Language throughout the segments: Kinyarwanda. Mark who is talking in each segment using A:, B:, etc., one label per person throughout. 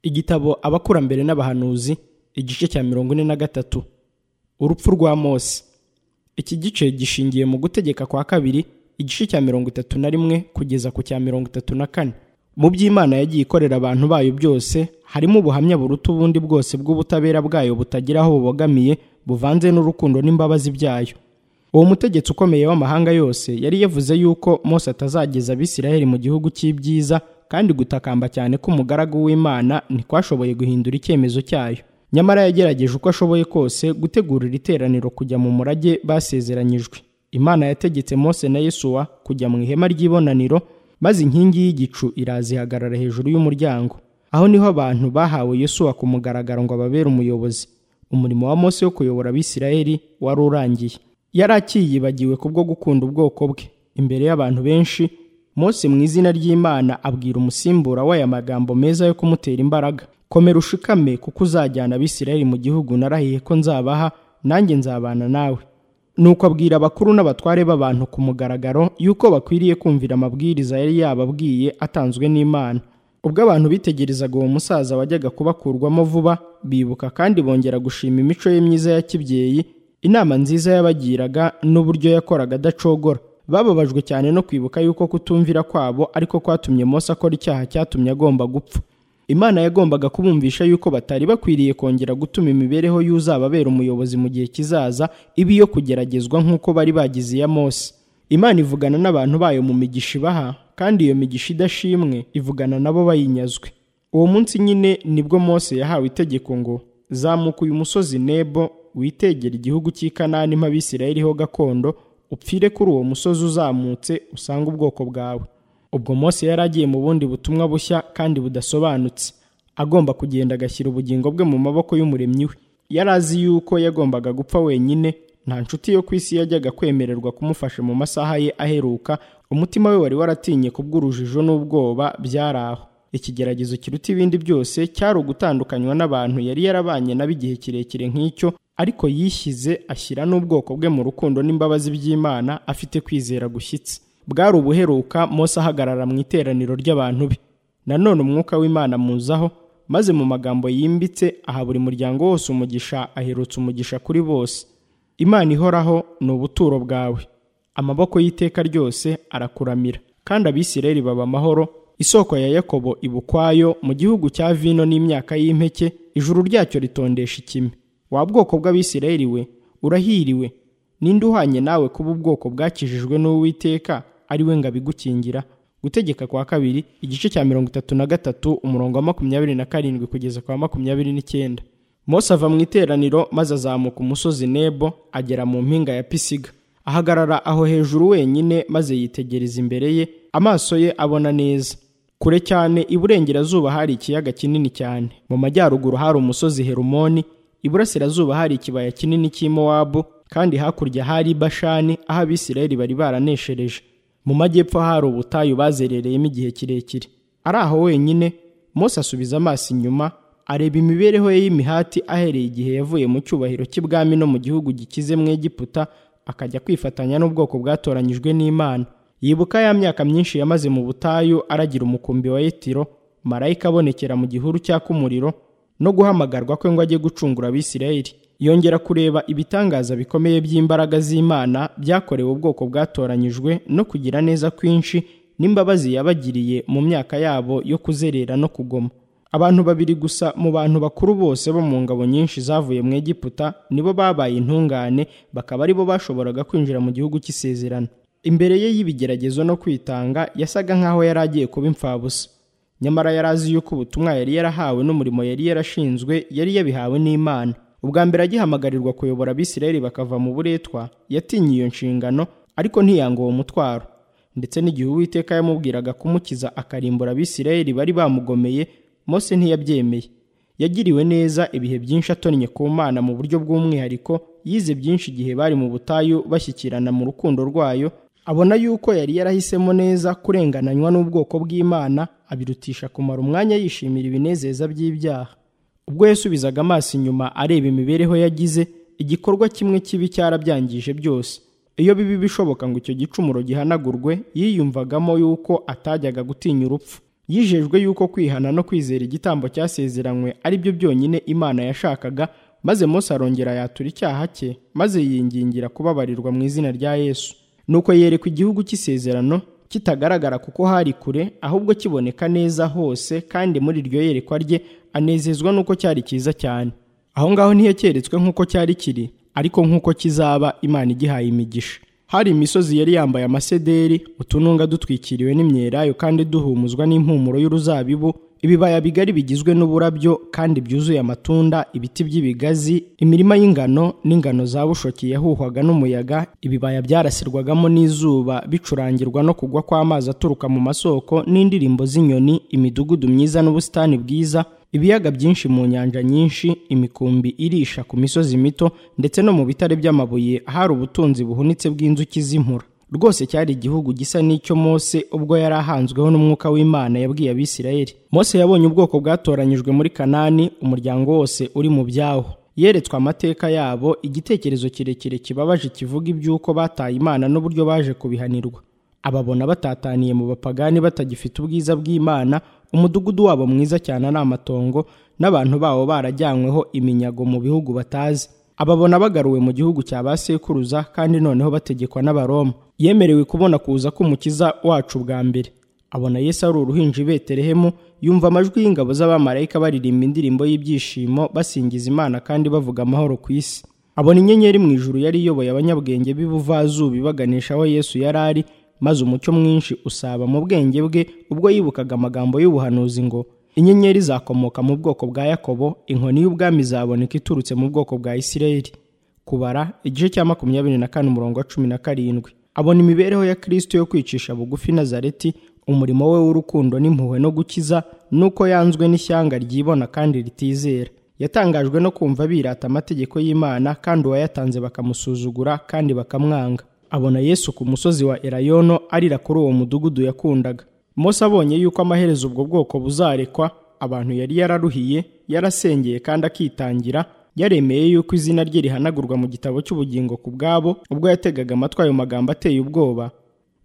A: igitabo abakurambere n'abahanuzi igice cya mirongo ine na gatatu urupfu rwa mose iki gice gishingiye mu gutegeka kwa kabiri igice cya mirongo itatu na rimwe kugeza ku cya mirongo itatu na kane mu by'imana yagiye ikorera abantu bayo byose harimo ubuhamya buruta ubundi bwose bw'ubutabera bwayo butagira aho bubogamiye buvanze n'urukundo n'imbabazi byayo uwo mutegetsi ukomeye w'amahanga yose yari yavuze yuko mose atazageza abisiraheli mu gihugu cy'ibyiza kandi gutakamba cyane k'umugaragu w'imana ntikwashoboye guhindura icyemezo cyayo nyamara yagerageje uko ashoboye kose gutegurira iteraniro kujya mu murage basezeranyijwe imana yategetse mose na yesuwa kujya mu ihema ry'ibonaniro maze inkingi y'igicu irazihagarara hejuru y'umuryango aho niho abantu bahawe yesuwa ku mugaragaro ngo ababere umuyobozi umurimo wa mose wo kuyobora abisirayeli wari urangiye yari akiyibagiwe kubwo gukunda ubwoko bwe imbere y'abantu benshi mose mu izina ry'imana abwira umusimbura we aya magambo meza yo kumutera imbaraga komera ushikame kuko uzajyana abisirayeli mu gihugu narahiye ko nzabaha nanjye nzabana nawe nuko abwira abakuru n'abatware b'abantu ku mugaragaro yuko bakwiriye kumvira amabwiriza yari yababwiye atanzwe n'imana ubwo abantu bitegerezaga uwo musaza wajyaga kubakurwamo vuba bibuka kandi bongera gushima imico ye myiza ya kibyeyi inama nziza yabagiraga n'uburyo yakoraga adacogora bababajwe cyane no kwibuka yuko kutumvira kwabo ariko kwatumye mose akora icyaha cyatumye agomba gupfa imana yagombaga kubumvisha yuko batari bakwiriye kongera gutuma imibereho y'uzababera umuyobozi mu gihe kizaza iba iyo kugeragezwa nk'uko bari bagize iya mose imana ivugana n'abantu bayo mu migisha ibaha kandi iyo migisha idashimwe ivugana nabo bayinyazwe uwo munsi nyine nibwo mose yahawe itegeko ngo zamuka uyu musozi nebo witegera igihugu cy'i kanani mpabisirayiriho gakondo upfire kuri uwo musozi uzamutse usange ubwoko bwawe ubwo mose yari agiye mu bundi butumwa bushya kandi budasobanutse agomba kugenda agashyira ubugingo bwe mu maboko y'umuremyi we yari azi yuko yagombaga gupfa wenyine nta nshuti yo ku isi yajyaga kwemererwa kumufasha mu masaha ye aheruka umutima we wari waratinye kubw'urujijo n'ubwoba byari aho ikigeragezo kiruta ibindi byose cyari ugutandukanywa n'abantu yari yarabanye nabo igihe kirekire nk'icyo ariko yishyize ashyira n'ubwoko bwe mu rukundo n'imbabazi by'imana afite kwizera gushyitse bwari ubuheruka mose ahagarara mu iteraniro ry'abantu be nanone umwuka w'imana muzaho maze mu magambo yimbitse aha buri muryango wose umugisha aherutse umugisha kuri bose imana ihoraho ni ubuturo bwawe amaboko y'iteka ryose arakuramira kandi abisirayeli baba amahoro isoko ya yakobo iba ukwayo mu gihugu cya vino n'imyaka y'impeke ijuru ryacyo ritondesha ikime wa bwoko bw'abisirayeli we urahiriwe ninde uhanye nawe kuba ubwoko bwakijijwe n'uwiteka ari we ngo abigukingira gutegeka kwa kabiri igice cya mirongo itatu na gatatu umurongo wa makumyabiri na karindwi kugeza kwa makumyabiri n'icyenda mose ava mu iteraniro maze azamuka umusozi nebo agera mu mpinga ya pisiga ahagarara aho hejuru wenyine maze yitegereza imbere ye amaso ye abona neza kure cyane iburengerazuba hari ikiyaga kinini cyane mu majyaruguru hari umusozi herumoni iburasirazuba hari ikibaya kinini cy'imowabu kandi hakurya hari bashani aho abisirayeli bari baraneshereje mu majyepfo hari ubutayu bazerereyemo igihe kirekire ari aho wenyine mose asubiza amaso inyuma areba imibereho ye y'imihati ahereye igihe yavuye mu cyubahiro cy'ibwami no mu gihugu gikize mu egiputa akajya kwifatanya n'ubwoko bwatoranyijwe n'imana yibuka ya myaka myinshi yamaze mu butayu aragira umukumbi wa yetiro marayika abonekera mu gihuru cyaka umuriro no guhamagarwa kwe ngo ajye gucungura abisirayeli yongera kureba ibitangaza bikomeye by'imbaraga z'imana byakorewe ubwoko bwatoranyijwe no kugira neza kwinshi n'imbabazi yabagiriye mu myaka yabo yo kuzerera no kugoma abantu babiri gusa mu bantu bakuru bose bo mu ngabo nyinshi zavuye mu egiputa nibo babaye intungane bakaba aribo bashoboraga kwinjira mu gihugu cy'isezerano imbere ye y'ibigeragezo no kwitanga yasaga nk'aho yari agiye kuba imfabusa nyamara yari azi yuko ubutumwa yari yarahawe n'umurimo yari yarashinzwe yari yabihawe n'imana ubwa mbere agihamagarwa kuyobora abisirayeli bakava mu buretwa yatinye iyo nshingano ariko ntiyanga uwo mutwaro ndetse n'igihe uwiteka yamubwiraga kumukiza akarimbura abisirayeli bari bamugomeye mose ntiyabyemeye yagiriwe neza ibihe byinshi atonnye ku mana mu buryo bw'umwihariko yize byinshi igihe bari mu butayu bashyikirana mu rukundo rwayo abona yuko yari yarahisemo neza kurengananywa n'ubwoko bw'imana abirutisha kumara umwanya yishimira ibinezeza by'ibyaha ubwo yasubizaga amaso inyuma areba imibereho yagize igikorwa kimwe kibi cyarabyangije byose iyo bibi bishoboka ngo icyo gicumuro gihanagurwe yiyumvagamo yuko atajyaga gutinya urupfu yijejwe yuko kwihana no kwizera igitambo cyasezeranywe ari byo byonyine imana yashakaga maze Mose arongera yatura icyaha cye maze yingingira kubabarirwa mu izina rya yesu nuko yerekwa igihugu cy'isezerano kitagaragara kuko hari kure ahubwo kiboneka neza hose kandi muri iryo yerekwa rye anezezwa n'uko cyari cyiza cyane aho ngaho ntiyakeretswe nk'uko cyari kiri ariko nk'uko kizaba imana igihaye imigisha hari imisozi yari yambaye amasederi utununga dutwikiriwe n'imyelayo kandi duhumuzwa n'impumuro y'uruzabibu ibibaya bigari bigizwe n'uburabyo kandi byuzuye amatunda ibiti by'ibigazi imirima y'ingano n'ingano za bushoki yahuhwaga n'umuyaga ibibaya byarasirwagamo n'izuba bicurangirwa no kugwa kw'amazi aturuka mu masoko n'indirimbo z'inyoni imidugudu myiza n'ubusitani bwiza ibiyaga byinshi mu nyanja nyinshi imikumbi irisha ku misozi mito ndetse no mu bitare by'amabuye hari ubutunzi buhunitse bw'inzuki z'impura rwose cyari igihugu gisa n'icyo Mose ubwo yari ahanzweho n'umwuka w'Imana yabwiye abisirayeli Mose yabonye ubwoko bwatoranyijwe muri Kanani umuryango wose uri mu byawo yeretswe amateka yabo igitekerezo kirekire kibabaje kivuga iby'uko bataye Imana n'uburyo baje kubihanirwa ababona batataniye mu bapagani batagifite ubwiza bw'Imana umudugudu wabo mwiza cyane ari amatongo n'abantu bawo barajyanyweho iminyago mu bihugu batazi ababona bagaruwe mu gihugu cya ba sekuruza kandi noneho bategekwa n'abaroma yemerewe kubona kuza k'umukiza wacu bwa mbere abona yesu ari uruhinja i betelehemu yumva amajwi y'ingabo z'abamarayika baririmba indirimbo y'ibyishimo basingiza imana kandi bavuga amahoro ku isi abona inyenyeri mu ijuru yari iyoboye abanyabwenge b'ibuvazubi baganisha aho yesu yari ari maze umucyo mwinshi usaba mu bwenge bwe ubwo yibukaga amagambo y'ubuhanuzi ngo inyenyeri zakomoka mu bwoko bwa yakobo inkoni y'ubwami izaboneka iturutse mu bwoko bwa isirayeli kubara igice cya makumyabiri na kane umurongo wa cumi na karindwi abona imibereho ya kirisito yo kwicisha bugufi nazareti umurimo we w'urukundo n'impuhwe no gukiza nuko yanzwe n'ishyanga ryibona kandi ritizera yatangajwe no kumva birata amategeko y'imana kandi uwayatanze bakamusuzugura kandi bakamwanga abona yesu ku musozi wa erayono arira kuri uwo mudugudu yakundaga Mose abonye yuko amaherezo ubwo bwoko buzarekwa abantu yari yararuhiye yarasengeye kandi akitangira yaremeye yuko izina rye rihanagurwa mu gitabo cy'ubugingo ku bwabo ubwo yategaga amatwi ayo magambo ateye ubwoba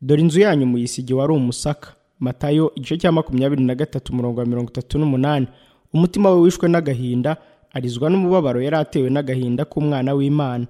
A: dore inzu yanyu muyisigi wari umusaka matayo igice cya makumyabiri na gatatu umurongo wa mirongo itatu n'umunani umutima we wishwe n'agahinda arizwa n'umubabaro yari atewe n'agahinda k'umwana w'imana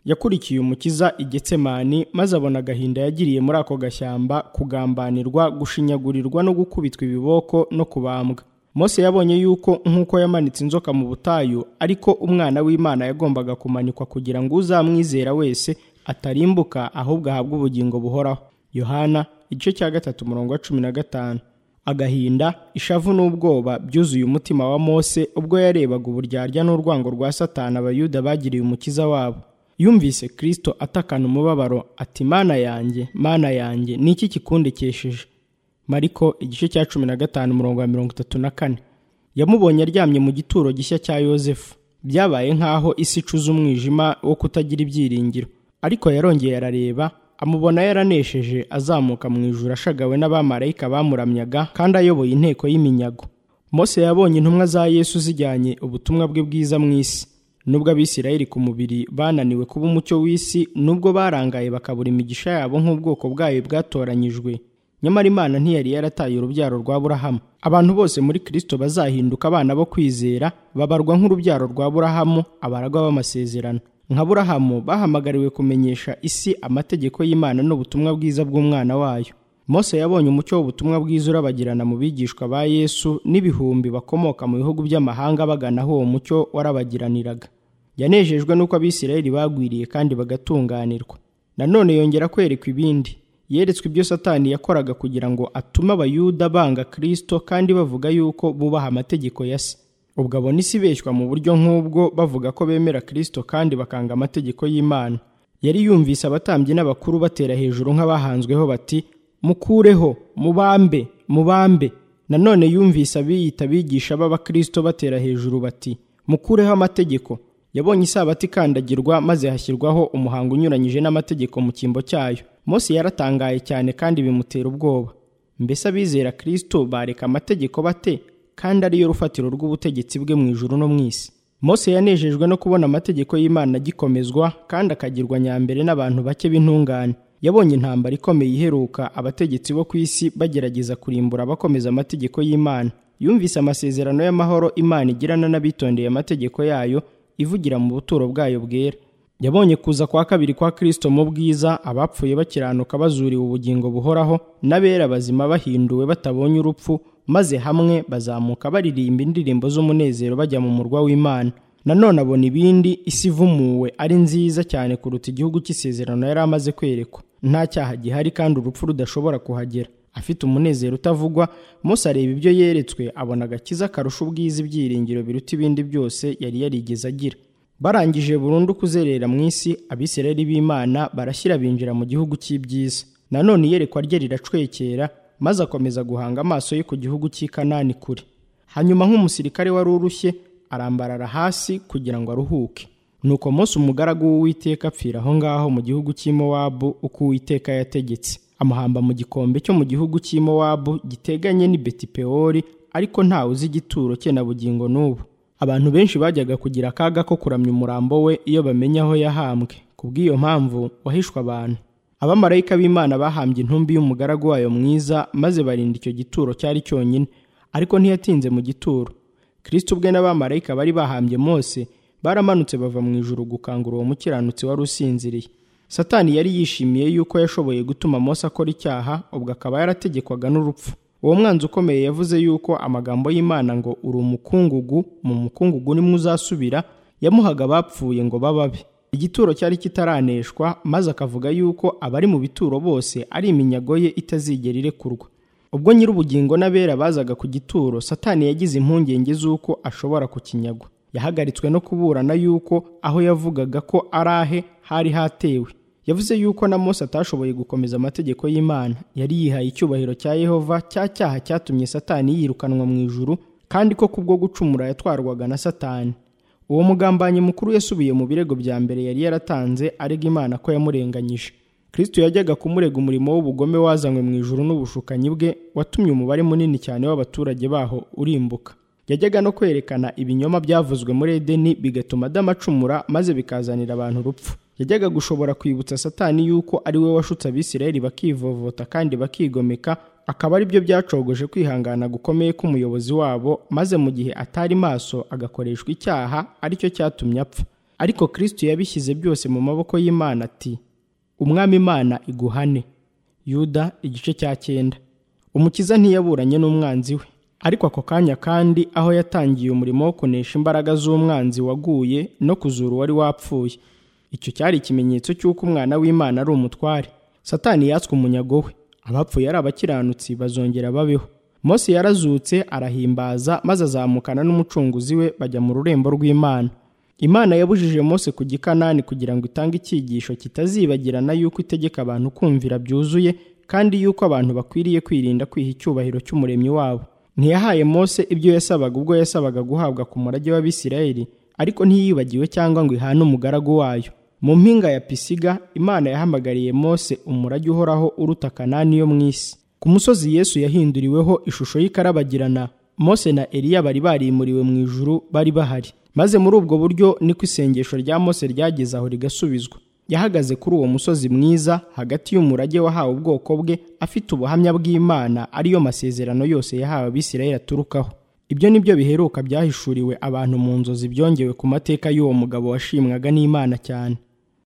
A: yakurikiye umukiza igetsemani maze abona agahinda yagiriye muri ako gashyamba kugambanirwa gushinyagurirwa no gukubitwa ibiboko no kubambwa Mose yabonye yuko nk'uko yamanitse inzoka mu butayu ariko umwana w'imana yagombaga kumanikwa kugira ngo uzamwizera wese atarimbuka ahubwo ahabwe ubugingo buhoraho yohana igice cya gatatu umurongo wa cumi na gatanu agahinda ishavu n'ubwoba byuzuye umutima wa Mose ubwo yarebaga uburyarya n'urwango rwa satani abayuda bagiriye umukiza wabo yumvise kirisito atakana umubabaro ati mana yanjye mana yanjye ni iki kikundekesheje mariko igice cya cumi na gatanu umurongo wa mirongo itatu na kane yamubonye aryamye mu gituro gishya cya yosefu byabaye nk'aho isi icuza umwijima wo kutagira ibyiringiro ariko yarongeye arareba amubona yaranesheje azamuka mu ijuru ashagawe n'abamarayika bamuramyaga kandi ayoboye inteko y'iminyago Mose yabonye intumwa za yesu zijyanye ubutumwa bwe bwiza mu isi nubwo abisirayeli ku mubiri bananiwe kuba umucyo w'isi nubwo barangaye bakabura imigisha yabo nk'ubwoko bwayo bwatoranyijwe nyamara imana ntiyari yarataye urubyaro rwa burahamu abantu bose muri kirisito bazahinduka abana bo kwizera babarwa nk'urubyaro rwa burahamu abaragwa b'amasezerano nka burahamu bahamagariwe kumenyesha isi amategeko y'imana n'ubutumwa bwiza bw'umwana wayo Mose yabonye umucyo w'ubutumwa bwiza urabagirana mu bigishwa ba yesu n'ibihumbi bakomoka mu bihugu by'amahanga bagana aho uwo mucyo warabagiraniraga yanejejwe n'uko abisirayeli bagwiriye kandi bagatunganirwa nanone yongera kwerekwa ibindi yeretswe ibyo satani yakoraga kugira ngo atume abayuda banga kirisito kandi bavuga yuko bubaha amategeko ya se ubwo abona isi ibeshywa mu buryo nk'ubwo bavuga ko bemera kirisito kandi bakanga amategeko y'imana yari yumvise abatambyi n'abakuru batera hejuru nk'abahanzweho bati mukureho mubambe mubambe nanone yumvise abiyita abigisha b'abakirisito batera hejuru bati mukureho amategeko yabonye isabato ikandagirwa maze hashyirwaho umuhango unyuranyije n'amategeko mu cyimbo cyayo Mose yaratangaye cyane kandi bimutera ubwoba mbese abizera kirisito bareka amategeko bate kandi ariyo rufatiro rw'ubutegetsi bwe mu ijuru no mu isi Mose yanejejwe no kubona amategeko y'Imana agikomezwa kandi akagirwa nyambere n'abantu bake b'intungane yabonye intambara ikomeye iheruka abategetsi bo ku isi bagerageza kurimbura abakomeza amategeko y'imana yumvise amasezerano y'amahoro imana igirana n'abitondeye amategeko yayo ivugira mu buturo bwayo bwera yabonye kuza kwa kabiri kwa kristo mu bwiza abapfuye bakiranuka bazuriwe ubugingo buhoraho n'abera bazima bahinduwe batabonye urupfu maze hamwe bazamuka baririmba indirimbo z'umunezero bajya mu murwa w'imana nanone abona ibindi isi ivumuwe ari nziza cyane kuruta igihugu cy'isezerano yari amaze kwerekwa nta cyaha gihari kandi urupfu rudashobora kuhagera afite umunezero utavugwa Mose areba ibyo yeretswe abona agakiza karusha ubwiza ibyiringiro biruta ibindi byose yari yarigeze agira barangije burundu kuzerera mu isi abisirayeli b'imana barashyira binjira mu gihugu cy'ibyiza nanone iyerekwa rye riracwekera maze akomeza guhanga amaso ye ku gihugu cy'i Kanani kure hanyuma nk'umusirikare wari urushye arambarara hasi kugira ngo aruhuke nuko Mose umugaragu w'uwiteka apfira aho ngaho mu gihugu cy'i Mowabu uko uwiteka yategetse amuhamba mu gikombe cyo mu gihugu cy'i Mowabu giteganye n'i Betipewori ariko ntawe uzi igituro cye na bugingo n'ubu abantu benshi bajyaga kugira akaga ko kuramya umurambo we iyo bamenya aho yahambwe kubw'iyo mpamvu wahishwe abantu abamarayika b'imana bahambye intumbi y'umugaragu wayo mwiza maze barinda icyo gituro cyari cyonyine ariko ntiyatinze mu gituro kristo ubwe n'abamarayika bari bahambye mose baramanutse bava mu ijuru gukangura uwo mukiranutsi wari usinziriye satani yari yishimiye yuko yashoboye gutuma mose akora icyaha ubwo akaba yarategekwaga n'urupfu uwo mwanzi ukomeye yavuze yuko amagambo y'imana ngo uri umukungugu mu mukungugu nimwe uzasubira yamuhaga abapfuye ngo bababe igituro cyari kitaraneshwa maze akavuga yuko abari mu bituro bose ari iminyago ye itazigera irekurwa ubwo nyir'ubugingo n'abera bazaga ku gituro satani yagize impungenge z'uko ashobora kukinyagwa yahagaritswe no kuburana yuko aho yavugaga ko ari ahe hari hatewe yavuze yuko na mose atashoboye gukomeza amategeko y'imana yari yihaye icyubahiro cya yehova cya cyaha cyatumye satani yirukanwa mu ijuru kandi ko kubwo gucumura yatwarwaga na satani uwo mugambanyi mukuru yasubiye mu birego bya mbere yari yaratanze arega imana ko yamurenganyije kristo yajyaga kumurega umurimo w'ubugome wazanywe mu ijuru n'ubushukanyi bwe watumye umubare munini cyane w'abaturage baho urimbuka yajyaga no kwerekana ibinyoma byavuzwe muri edeni bigatuma adamacumura maze bikazanira abantu urupfu yajyaga gushobora kwibutsa satani yuko ari we washutse abisirayeli bakivovota kandi bakigomeka akaba ari byo byacogoje kwihangana gukomeye k'umuyobozi wabo maze mu gihe atari maso agakoreshwa icyaha aricyo cyatumye apfa ariko kristo yabishyize byose mu maboko y'imana ati umwami imana iguhane yuda igice cya cyenda umukiza ntiyaburanye n'umwanzi we ariko ako kanya kandi aho yatangiye umurimo wo kunesha imbaraga z'umwanzi waguye no kuzura uwari wapfuye icyo cyari ikimenyetso cy'uko umwana w'imana ari umutware satani yatswe umunyago we abapfuye ari abakiranutsi bazongera babeho mose yarazutse arahimbaza maze azamukana n'umucunguzi we bajya mu rurembo rw'imana imana yabujije mose ku gikanani kugira ngo itange icyigisho kitazibagirana yuko itegeka abantu kumvira byuzuye kandi yuko abantu bakwiriye kwirinda kwiha icyubahiro cy'umuremyi wabo ntiyahaye mose ibyo yasabaga ubwo yasabaga guhabwa ku murage w'abisirayeli ariko ntiyibagiwe cyangwa ngo ihane umugaragu wayo mu mpinga ya pisiga imana yahamagariye mose umurage uhoraho uruta kanani yo mu isi ku musozi yesu yahinduriweho ishusho y'ikarabagirana mose na eliya bari barimuriwe mu ijuru bari bahari maze muri ubwo buryo niko isengesho rya mose ryageze aho rigasubizwa yahagaze kuri uwo musozi mwiza hagati y'umurage wahawe ubwoko bwe afite ubuhamya bw'imana ariyo masezerano yose yahawe abisirayeli aturukaho ibyo ni byo biheruka byahishuriwe abantu mu nzozi byongewe ku mateka y'uwo mugabo washimwaga n'imana cyane